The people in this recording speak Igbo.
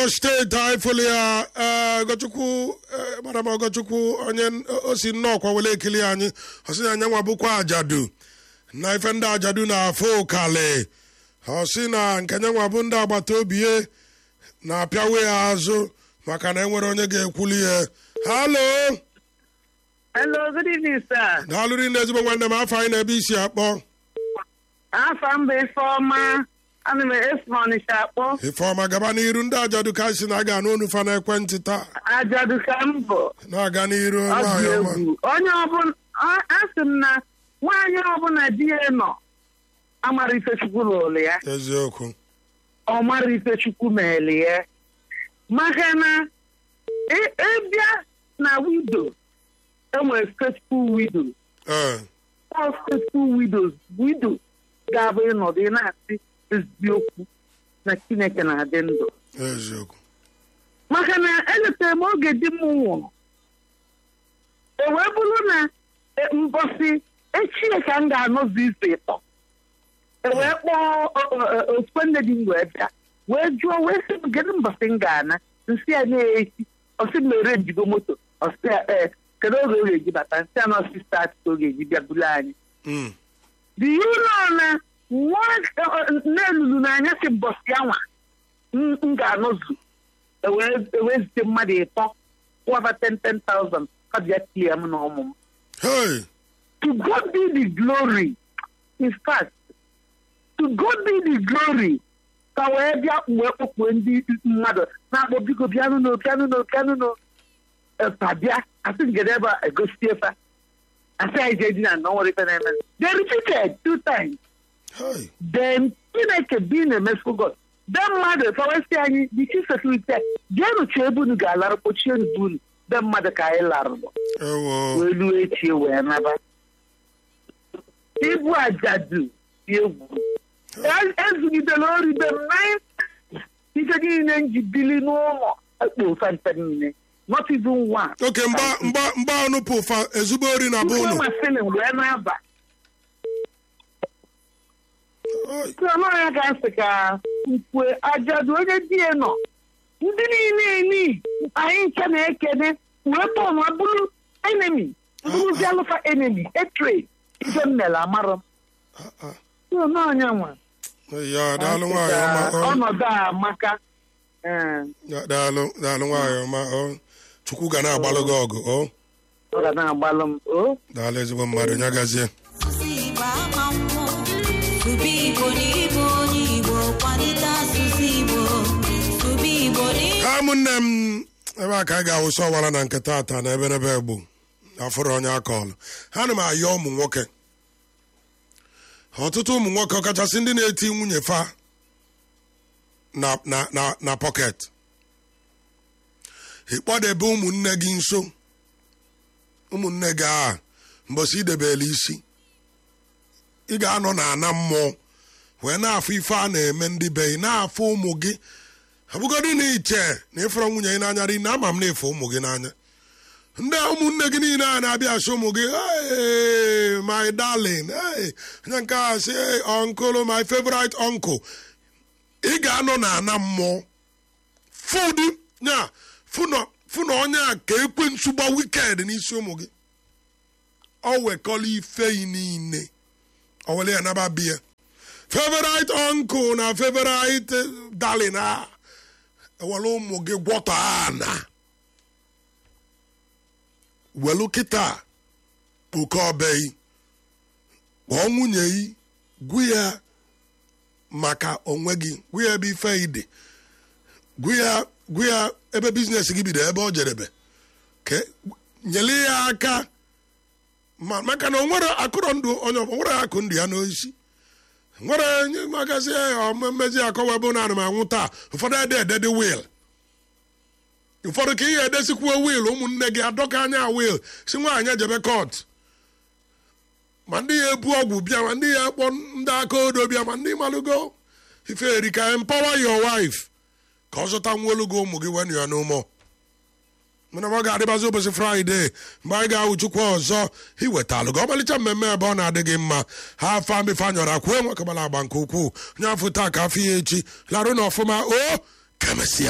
steeti anyị fụlụ ya ee ọgọchukwu ee, madam ọgọchukwu onye o si nnọọkwa wele ekili anyị ọ sị na anyanwa bụkwa ajadu na ife ndị ajadu na-afụ ụkalị ọ sị na nke nyanwa bụ ndị agbata obi ya na-apịawe ya azụ maka na enwere onye ga-ekwuli ya halo Hello, good evening, sir. daalụrị na ezigbo nwanne m afọ anyị na-ebe isi akpọ Afa mba Ifeọma, ana m esi n'Ọnịcha akpọ. ifeọma gaba n'iru ndị ajadu ka anyị si na-aga n'onu fa n'ekwentị taa Ajadu ka m bụ. na-aga n'iru Ọ dị nwaanyị ọma egwu. Onye ọbụla, a- asị m na nwaanyị ọbụla di ya nọ, amara Ifechukwu lụrụ ya. eziokwu Ọ mara Ifechukwu meeli ya. Maka na ị- ịbịa na widow, enwere faithful widow. ee All faithful widows, widow ga-abụ ịnọdụ ị na-asị eziokwu na Chineke na-adị ndụ. eziokwu maka na eletere m oge di m nwụrụ e wee bụrụ na e, mbọsị echie ka m ga-anọzi izu ịtọ e wee kpọọ ofu nne di m wee bịa wee jụọ wee sị m kedu mbọsị m ga-ana nsị ya na-echi ọsị m mere njigo moto ọsị ya ee kedu oge ọ ga-eji bata nsị ya na ọsị start ka ọ ga-eji bịa buru anyị Mm. do you know na nwa na-elulu n'anya si mbọsị anwa m m ga-anọzu ewee zite mmadụ ịtọ kwụwaba 10,000 ka bịa tie m na ụmụ m hey to God be the glory in fact to God be the glory ka wee bịa mgbe kpọkpuo ndị mmadụ na-akpọ biko bịanụ no bịanụ no bịanụ no epa bịa asị ngede ebe a egosi efa asị anyị je di na nọ nwere ife na-eme they repeated two times hey then chineke being a merciful god be mmadụ fawesi anyị the chief security jeenụ chee ebe unu ga-alarụ kpochie unu be unu be mmadụ ka anyị larụrụ ewo wee luo echi wee naba ibu ajadu dị egwu E- ezugidela oribe m nine ife niile m ji bili n'ụlọ ekpo fanta niile not even one oke mgba mgba mgba ọnụ pụfa ezigbo ori na be Mkpụrụ unu masịrị m wee na-aba Oi, Chiọma ya ka nsị ka nkwe ajadu onye di ya nọ ndị niile eni anyị nche na-ekene wee tọnụ bụrụ enemi bụrụzi alụfa enemi hatred ife m mere amarọ m ah, ah. Chiọma onye nwa ya daalụ nwaanyị ọma ọ. ọnọdụ a amaka ee, Ya, daalụ daalụ nwaanyị ọma ọ chukwu ga na-agbalụ gị ọgụ ọ ọ ga na-agbalụ m o daalụ ezigbo mmadụ nya gazie asụsụ Igbo ama mmụọ sụba Igbo n'ịbụ onye Igbo kwalite asụsụ Igbo sụba Igbo n'ịbụ ha ụmụnne m ebe a ka anyị ga-awụsa ọwara na nke taata na eberebe egbu afụrụ onye akọọlụ ha na m ayọ ụmụ nwoke ọtụtụ ụmụ nwoke ọkachasị ndị na-eti nwunye fa na na na na pọket ịkpọdebe ụmụnne gị nso ụmụnne gị a mbọsị idebela isi ị ga-anọ na ana mmụọ wee na-afụ ife a na-eme ndị be ị na-afụ ụmụ gị abụgodị na iche na ịfụrụ nwunye gị n'anya ri na ama m na-efe ụmụ gị n'anya ndị ụmụnne gị niile a na-abịa asị ụmụ gị "Hey, my darling hey." onye nke a sị "Hey, uncle my favorite uncle ị ga-anọ na ana mmụọ fụdị nya fụ na onye a ka ekwensu gba wiked n'isi ụmụ gị ọ wekọla ifeyi niile ọ were ya naba biya favorite uncle na favorite eh, darling a ewere ụmụ gị gwọtọ ana welu kịta oke ọbeghị kpọọ nwunye yi gwu ya maka onwe gị gwu ya ebe ife yi dị gwu ya gwu ya ebe biznes gị bido ebe ọ jerebe ka nyere ya aka ma maka na o nwere akụrọ ndụ onye ọ nwere akụ ndụ ya n'oisi nwere nye magazi mmezi akọwa ebe na anụ m anwụ taa ụfọdụ ede edede wil ụfọdụ ka ihe edesikwuo wil ụmụnne gị adọka anya wil si nwaanyị ejebe kọt ma ndị ya ebu ọgwụ bịa ma ndị ya kpọ ndị aka odo bịa ma ndị malụgo ife eri ka empower your wife ka ọ zụta nwolu gị ụmụ gị wen ya n'ụmụ mana ọ ga-adịbazi ụbọchị fraịde mgbe anyị ga-awụ chukwu ọzọ iwetalụ gị ọmalịcha mmemme ebe ọ na-adị gị mma ha afa mbefe anyọrọ akwụ enwe kabala agba nke ukwuu onye afọ taa ka afọ ya echi larụ na ọfụma o kemesịa